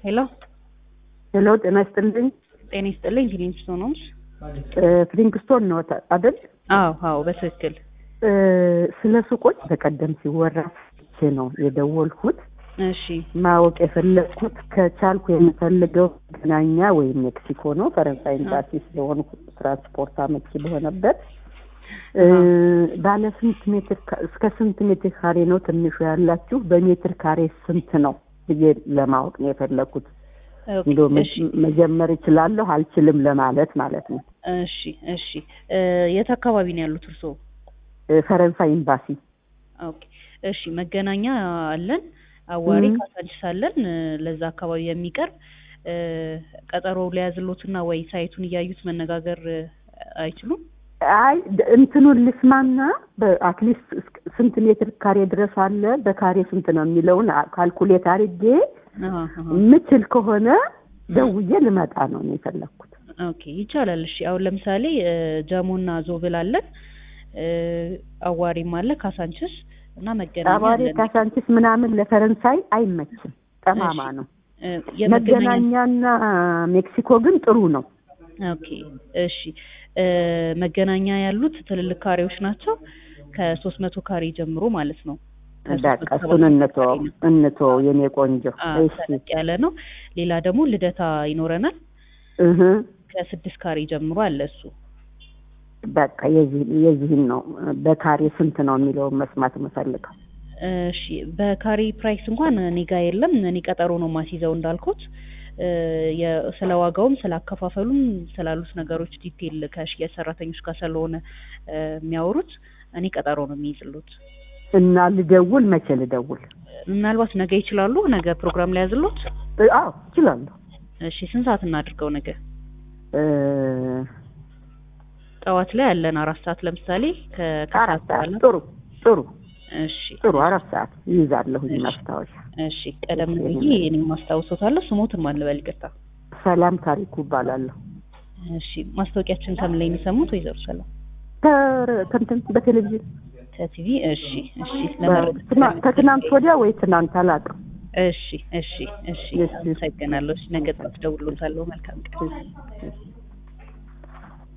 ሄሎ ሄሎ፣ ጤና ይስጥልኝ። ጤና ይስጥልኝ። ፊሊንግስቶን ነው? ፍሊንግስቶን ነው አይደል? አዎ አዎ፣ በትክክል እ፣ ስለ ሱቆች በቀደም ሲወራ ሰምቼ ነው የደወልኩት። እሺ ማወቅ የፈለግኩት ከቻልኩ የምፈልገው መገናኛ ወይም ሜክሲኮ ነው። ፈረንሳይ ኤምባሲ ስለሆኑ ትራንስፖርት አመቺ በሆነበት እ፣ ባለ ስንት ሜትር ካ- እስከ ስንት ሜትር ካሬ ነው ትንሹ ያላችሁ? በሜትር ካሬ ስንት ነው ብዬ ለማወቅ ነው የፈለግኩት። ኦኬ፣ እንዶ እሺ መጀመር እችላለሁ አልችልም ለማለት ማለት ነው። እሺ እሺ እ፣ የት አካባቢ ነው ያሉት እርስዎ? እ፣ ፈረንሳይ ኤምባሲ ኦኬ እሺ፣ መገናኛ አለን፣ አዋሪ ም። ካሳንቺስ አለን። እ፣ ለዛ አካባቢ የሚቀርብ እ፣ ቀጠሮ ሊያዝሎትና ወይ ሳይቱን እያዩት መነጋገር እ፣ አይችሉም? አይ ድ- እንትኑን ልስማና በአትሊስት እስከ- ስንት ሜትር ካሬ ድረስ አለ በካሬ ስንት ነው የሚለውን አ- ካልኩሌት አድርጌ አሃ፣ አሃ። የምችል ከሆነ ደውዬ ልመጣ ነው እኔ የፈለግኩት። ኦኬ ይቻላል። እሺ አሁን ለምሳሌ እ፣ ጀሞና ዞብል አለን፣ እ፣ አዋሪም አለ፣ ካሳንችስ እና መገናኛ አባሬ አለን። ካሳንቺስ ምናምን ለፈረንሳይ አይመችም፣ ጠማማ እሺ። ነው። እ፣ የመገናኛ መገናኛና ሜክሲኮ ግን ጥሩ ነው። ኦኬ እሺ እ፣ መገናኛ ያሉት ትልልቅ ካሬዎች ናቸው ከሶስት መቶ ካሬ ጀምሮ ማለት ነው። ከሶስት በቃ መቶ እሱን ሰባ እንተወው ካሬ ነው። እንተወው የኔ ቆንጆ። አ፣ እሺ ተለቅ ያለ ነው። ሌላ ደግሞ ልደታ ይኖረናል እህ ከስድስት ካሬ ጀምሮ አለ እሱ። በቃ የዚህ የዚህን ነው በካሬ ስንት ነው የሚለውን መስማት የምፈልገው። እሺ በካሬ ፕራይስ እንኳን እኔ ጋ የለም። እኔ ቀጠሮ ነው ማስይዘው እንዳልኩት እ፣ የ- ስለ ዋጋውም ስለ አከፋፈሉም ስላሉት ነገሮች ዲቴል ከሽያጭ ሰራተኞች ጋር ስለሆነ እ፣ የሚያወሩት እኔ ቀጠሮ ነው የሚይዝሉት። እና ልደውል መቼ ልደውል? ምናልባት ነገ ይችላሉ። ነገ ፕሮግራም ላይ ያዝሎት። እ፣ አዎ እችላለሁ። እሺ ስንት ሰዓት እናድርገው? ነገ እ፣ ጠዋት ላይ ያለን አራት ሰዓት ለምሳሌ ከ- አራት ከሰዓት ሰዓት በኋላ ጥሩ ጥሩ እሺ ጥሩ አራት ሰዓት ይይዛለሁኝ እሺ። ማስታወሻ። እሺ ቀደም ብዬ እኔም ማስታውሶታለሁ። ስሞትን ማን ልበል? ይቅርታ። ሰላም ታሪኩ እባላለሁ። እሺ ማስታወቂያችን ከምን ላይ የሚሰሙት? ወይዘሮ ሰላም ከ- ከእንትን በቴሌቪዥን ከቲቪ። እሺ እሺ በ- ለመረጃ ትናንት- ከትናንት ወዲያ ወይ ትናንት አላውቅም። እሺ እሺ እሺ እሺ። አመሰግናለሁ። እሺ ነገ ጠዋት እደውልልዎታለሁ። መልካም ቀን። እሺ።